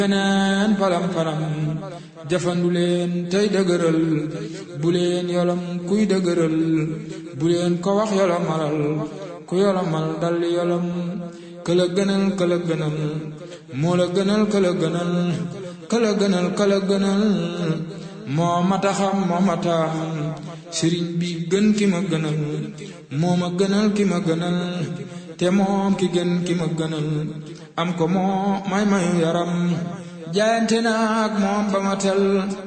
beneen palam palam jafandu leen tey dëgëral bu leen yolam kuy dëgëral bu leen ko wax yolomalal ku yolomal dal yolam këla gënal këla gënal moo la gënal këla gënal këla gënal këla gënal moo mata xam moo mata sëriñ bi gën ki ma gënal moo ma gënal ki ma gënal te moom ki gën ki ma gënal am ko moo may mayu yaram jaayante naag moom ba ma tel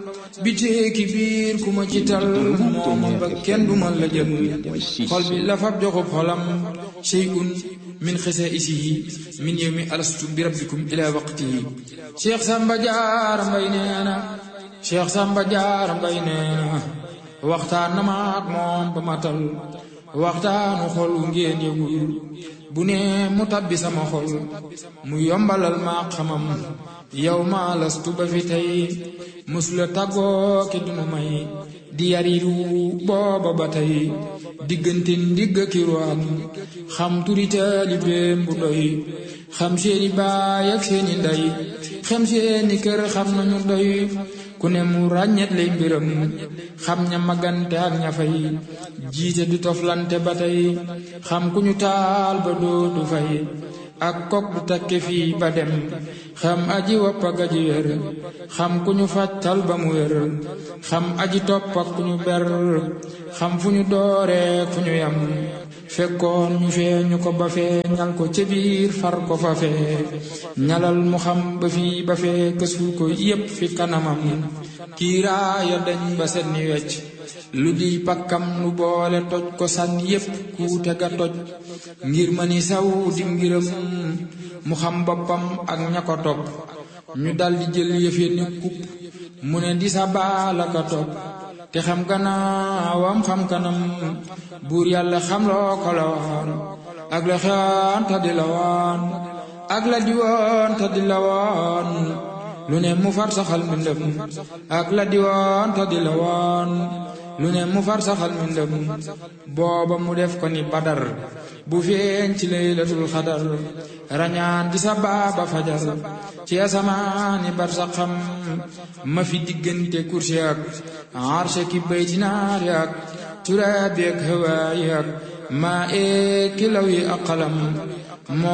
bitee ki biir ku ma ci tal mooma ba kenn du ma la jël xol bi la fab joxub xolam shay'un min xisa isihi min yawmi alastu bi rabbikum ila waqtihi cheikh samba jaar mbay nee na cheikh samba jaar mbay nee na waxtaan na ma ak moom ba ma tal waxtaanu xol wu ngeen yëgul bu ne mu tabbi sama xol mu yombalal ma xamam yow ma lastu ba fi tey musula tàggoo ki dunu may di yariru booba ba tey diggante ndigg ki ruwaan xam turi taalibeem bu doy xam seeni baay ak seeni ndey xam seeni kër xam nañu doy ku ne mu ràññet lay mbiram xam ña magante ak ña fay jiite du toflante ba tey xam ku ñu taal ba dootu fay ak kok du takke fii ba dem xam aji wopp ak aji wér xam ku ñu fàttal ba mu wér xam aji topp ak ku ñu ber xam fu ñu dooree fu ñu yam fekkoon ñu fee ñu ko ba fee ñal ko ca biir far ko fa fee ñalal mu xam ba fii ba fee kësul ko yépp fi kanamam kiiraaya dañ ba set ni wecc lu di pakkam lu boole toj ko sànni yépp kuute ga toj ngir ma ni saw di ngiram mu xam boppam ak ña ko topp ñu daldi jël yëfe ni kupp mu ne di sa baala ka topp te xam gannaawam xam kanam buur yàlla xam loo ko la waan ak la xewaan ta di la waan ak la di woon ta di la waan lu ne mu far saxal mbindam ak la di woon ta di la waan lu ne mu far saxal mbindam booba mu def ko ni badar bu feeñ ci laylatul xadar rañaan di sa baaba fajar ci asamaani bar sa xam ma fi diggante kursi ak arshe ki bayti naari ak turaabi ak hawaayi ak maa ee kilaw yi ak xalam